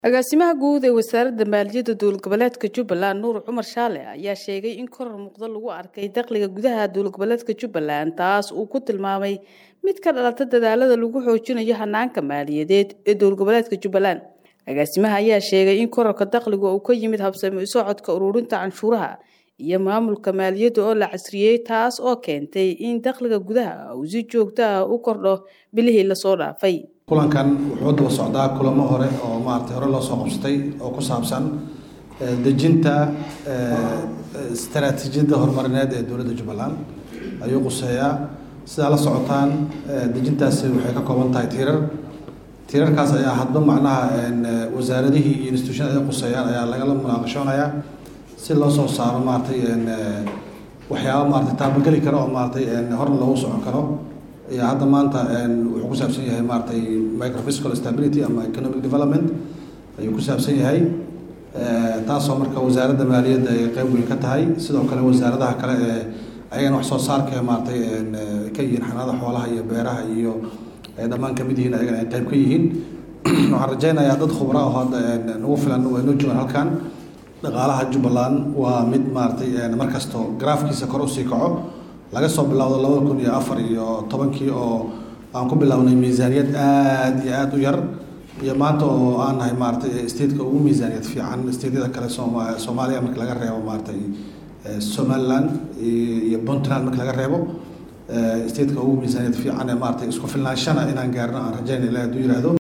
agaasimaha guud ee wasaaradda maaliyadda dowlad goboleedka jubbaland nuur cumar shaale ayaa sheegay in korar muuqda lagu arkay dakhliga gudaha dowlad goboleedka jubbaland taas uu ku tilmaamay mid ka dhalata dadaalada lagu xoojinayo hanaanka maaliyadeed ee dowlad goboleedka jubbaland agaasimaha ayaa sheegay in korarka dakhliga uu ka yimid habsami socodka ururinta canshuuraha iyo maamulka maaliyadda oo la casriyey taas oo keentay in dakhliga gudaha uu si joogto ah u kordho bilihii lasoo dhaafay kulankan wuxuu daba socdaa kulamo hore oo maaragtay hore loo soo qabsatay oo ku saabsan dejinta istaraatiijiyadda horumarineed ee dowladda jubbaland ayuu quseeyaa sidaa la socotaan dejintaasi waxay ka kooban tahay tiirar tiirarkaas ayaa hadba macnaha wasaaradihii iyo institutionada ay quseeyaan ayaa lagala munaaqashoonayaa si loo soo saaro maaragtay waxyaaba maaragtay taabageli karo oo maaragtay horna loogu socon karo iyo hadda maanta wuxuu ku saabsan yahay maaragtay microfiscal stability ama economic development ayuu ku saabsan yahay taasoo marka wasaaradda maaliyadda ay qeyb weyn ka tahay sidoo kale wasaaradaha kale ee ayagana wax soo saarka maaragtay ka yihiin xanaada xoolaha iyo beeraha iyo ay dhammaan kamid yihiin ayagana ay qeyb ka yihiin waxaan rajeynayaa dad khubra oo hadda nagu filan way noo joogaan halkan dhaqaalaha jubbaland waa mid maaragtay markasto graafkiisa kor usii kaco laga soo bilowdo labada kun iyo afar iyo tobankii oo aan ku bilownay miisaaniyad aada iyo aada u yar iyo maanta oo aan nahay maaratay stateka ugu miisaaniyad fiican stateyada kale sooma soomaaliya marka laga reebo maaratay somaliland iyo puntland marka laga reebo stateka ugu miisaaniyad fiican ee maaratay isku filnaanshana inaan gaarno aan rajeyna ilahi haduu yihahdo